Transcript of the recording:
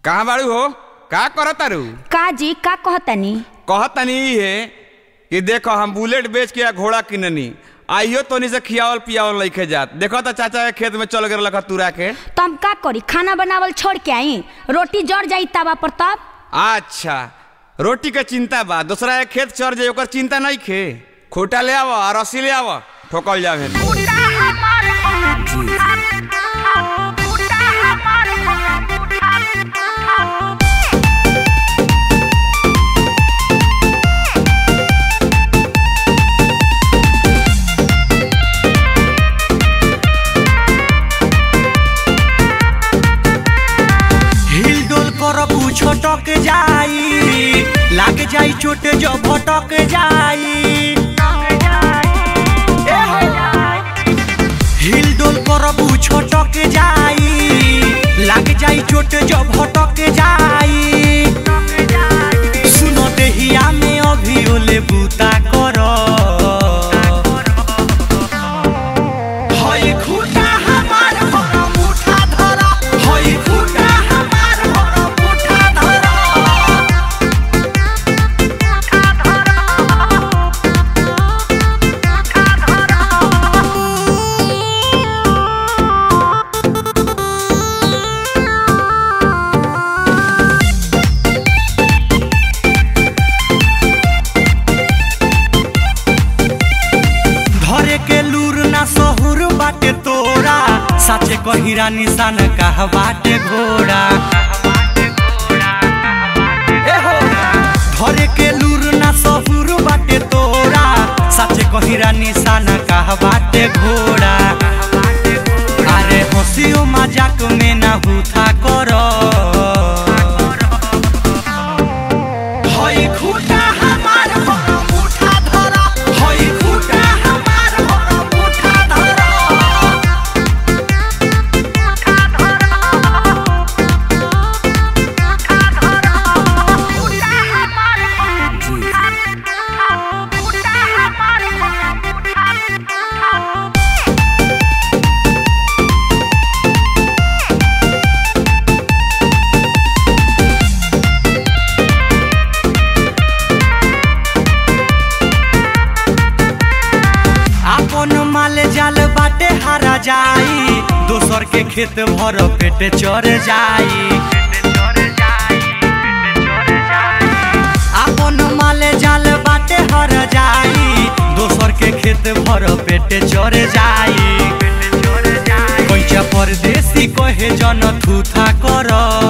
कहाँ बाड़ू हो का करत तारू का जी का कहतनी कहतनी ई है कि देखो हम बुलेट बेच के आ घोड़ा किननी आइयो तोनी से खियावल पियावल लइके जात देखो तो चाचा के खेत में चल गए लखा तुरा के तो हम का करी खाना बनावल छोड़ के आई रोटी जड़ जाई तवा पर तब अच्छा रोटी के चिंता बा दूसरा के खेत चढ़ जाए ओकर चिंता नहीं खे खोटा ले आवा और रस्सी ले आवा ठोकल जावे हिल डोल कर छटक जाई लाग जाई चोट जो भटक जाई ए हो। हिल डोल कर छटक जाई लाग जाई चोट जो भटक जाई सुनो देहिया में अभी ओले बूता कर हई खूटा हमार बड़ा मुठा धरा हई खूटा हमार बड़ा मुठा धरा धरे के लूर ना सहुर बाटे तोरा साचे कहिरा निशान कह बाटे घोड़ा ए हो। धरे के लूर ना सहुर बाटे तोरा साचे कहिरा निशान कह बाटे घोड़ा अरे हंसियो मजाक में ना हुथा करो हई खूटा हमार बड़ा मुठा धरा हई खूटा हमार बड़ा मुठा धरा आपन माल जाल बाटे हारा जाई दोसर के खेत भर पेट चढ़ जाई आपन माल जाल बाटे हर जाई दोसर के खेत भर पेट चढ़ जाई कैचा परदेसी कहे जन थूथा कर